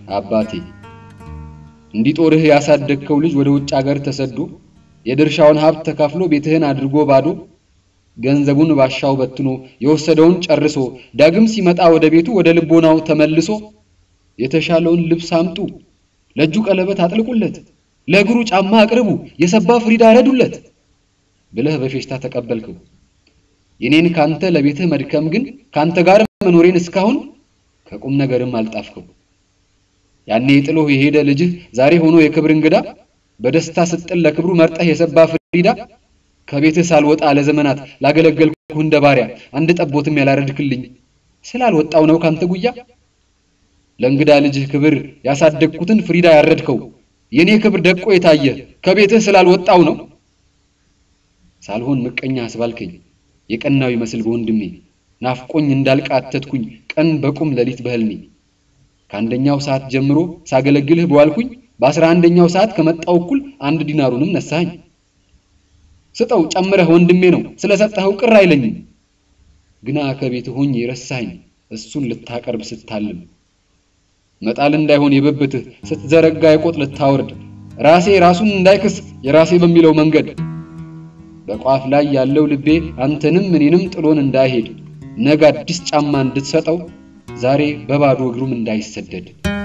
አባቴ እንዲጦርህ ያሳደግከው ልጅ ወደ ውጭ ሀገር ተሰዶ የድርሻውን ሀብት ተካፍሎ ቤትህን አድርጎ ባዶ ገንዘቡን ባሻው በትኖ የወሰደውን ጨርሶ ዳግም ሲመጣ ወደ ቤቱ ወደ ልቦናው ተመልሶ የተሻለውን ልብስ አምጡ፣ ለእጁ ቀለበት አጥልቁለት፣ ለእግሩ ጫማ አቅርቡ፣ የሰባ ፍሪዳ ረዱለት ብለህ በፌሽታ ተቀበልከው። የኔን ካንተ ለቤትህ መድከም ግን ካንተ ጋር መኖሬን እስካሁን ከቁም ነገርም አልጣፍከው። ያኔ ጥሎህ የሄደ ልጅህ ዛሬ ሆኖ የክብር እንግዳ በደስታ ስጥል ለክብሩ መርጠህ የሰባ ፍሪዳ ከቤትህ ሳልወጣ ለዘመናት ላገለገልኩህ እንደ ባሪያ አንድ ጠቦትም ያላረድክልኝ ስላልወጣው ነው ካንተ ጉያ ለእንግዳ ልጅህ ክብር ያሳደግኩትን ፍሪዳ ያረድከው የኔ ክብር ደቆ የታየ ከቤትህ ስላልወጣው ነው። ሳልሆን ምቀኛ አስባልከኝ የቀናው ይመስል በወንድሜ ናፍቆኝ እንዳልቃተትኩኝ ቀን በቁም ሌሊት በህልሜ ከአንደኛው ሰዓት ጀምሮ ሳገለግልህ በዋልኩኝ በአስራ አንደኛው ሰዓት ከመጣው እኩል አንድ ዲናሩንም ነሳኸኝ። ስጠው ጨምረህ ወንድሜ ነው ስለሰጠኸው ቅር አይለኝም። ግና ከቤት ሆኜ የረሳኸኝ እሱን ልታቀርብ ስታልም መጣል እንዳይሆን የብብትህ ስትዘረጋ የቆጥ ልታወርድ ራሴ ራሱን እንዳይክስ የራሴ በሚለው መንገድ በቋፍ ላይ ያለው ልቤ አንተንም እኔንም ጥሎን እንዳይሄድ ነገ አዲስ ጫማ እንድትሰጠው ዛሬ በባዶ እግሩም እንዳይሰደድ